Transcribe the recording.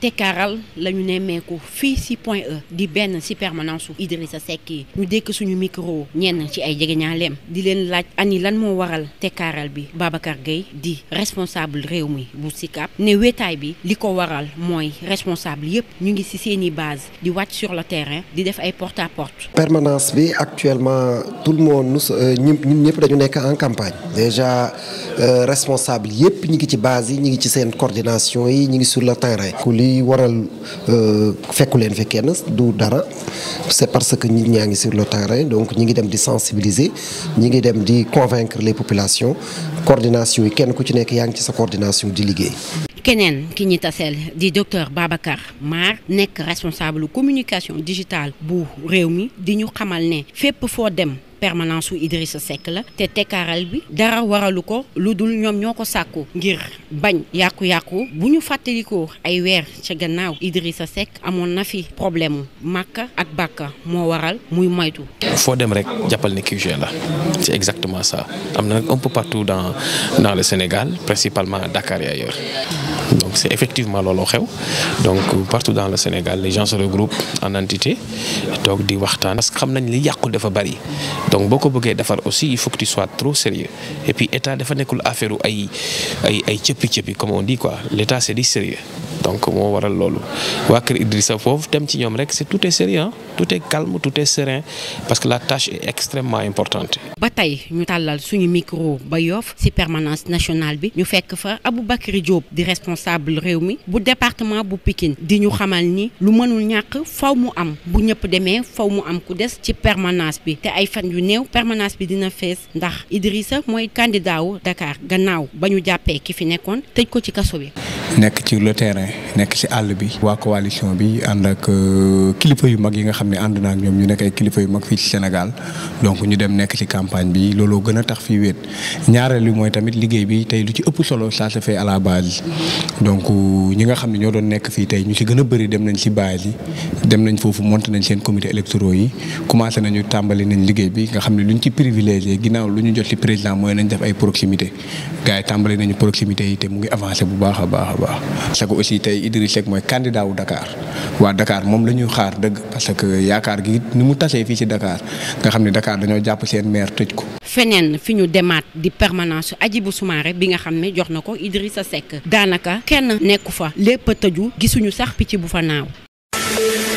tekkaaral la ñu nemmeeku fii si Point E di benn si permanence su Idrissa Seck yi ñu dékk suñu micro ñenn ci ay jegeñaaleem di leen laaj ani lan moo waral tekkaaral bi Babacar Gueye di responsable réew mi bu SICAP ne wéetaay bi li ko waral mooy responsable yépp ñu ngi si seeni base di wàcc sur le terrain di def ay porte à porte. permanence bi actuellement tout le monde ñun ñun ñëpp dañu nekk en campagne déjà responsable yépp ñu ngi ci base yi ñu ngi ci seen coordination yi ñu ngi sur le terrain. ku li waral fekku leen fi kenn du dara c'est parce que nit ñaa ngi sur le terrain donc ñi ngi dem di sensibiliser ñi ngi dem di convaincre les populations coordination yi kenn ku ci nekk yaa ngi ci sa coordination di liggéey. keneen ki ñi taseel di docteur Babacar Mar nekk responsable communication digitale bu réew mi di ñu xamal ne fépp foo dem permanence su Idrissa Seck la te tekkaaral bi dara waralu ko lu dul ñoom ñoo ko sàkku ngir bañ yàqu-yàqu bu ñu fàttalikoo ay weer ca gannaaw Idrissa Seck amoon na fi problème Makka ak Bakka moo waral muy moytu. foo dem rek jàppal ne QG la c'est exactement ça am na nag un peu partout dans dans le Sénégal principalement à Dakar et ailleurs donc c'est effectivement looloo xew donc partout dans le Sénégal les gens se regroupent en entité toog di waxtaan parce que xam nañ li yàqu dafa bari donc boo ko bëggee defar aussi il faut que tu sois trop sérieux et puis état dafa nekkul affaire ay ay ay cëppi cëppi comme on dit quoi l'état c'est du sérieux donc moo waral loolu waa kër Idrissa foofu dem ci ñoom rek c'est tout est sérieux tout est calme tout est serein parce que la tâche est extrêmement importante. ba tey ñu tàllal suñu micro ba Yoff ci permanence nationale bi ñu fekk fa Aboubacry Diop di responsable réew mi bu département bu Pikine di ñu xamal ni lu mënul ñàkk faw mu am bu ñëpp demee faw mu am ku des ci permanence bi te ay fan yu néew permanence bi dina fees ndax Idrissa mooy candidat wu Dakar gannaaw ba ñu jàppee ki fi nekkoon tëj ko ci kaso bi. nekk ci le terrain nekk ci àll bi waa coalition bi ànd ak kilifa yu mag yi nga xam ne ànd na ak ñoom ñu nekk ay kilifa yu mag fii ci Sénégal donc ñu dem nekk ci campagne bi looloo gën a tax fii wéet ñaareel bi mooy tamit liggéey bi tey lu ci ëpp solo ça se fait à la base donc ñi nga xam ne ñoo doon nekk fii tey ñu ci gën a bëri dem nañ ci base yi dem nañ foofu monté nañ seen comité électoraux yi commencé nañu tàmbali nañ liggéey bi nga xam ne lu ñu ci privilégié ginnaaw lu ñu jot ci président mooy nañ def ay proximité gars yi tàmbali nañu proximité yi te mu ngi avancé bu baax a baax a baax parce que aussi tey Idrissa Seck mooy candidat wu Dakar waa Dakar moom la ñuy xaar dëgg parce que yaakaar gi ni mu tasee fii ci Dakar nga xam ne Dakar dañoo jàpp seen maire tëj ko. feneen fi ñu demaat di permanence Hadjibou Soumaré bi nga xam ne jox na ko Idrissa Seck daanaka kenn nekku fa lépp a tëju gisuñu sax picc bu fa naaw.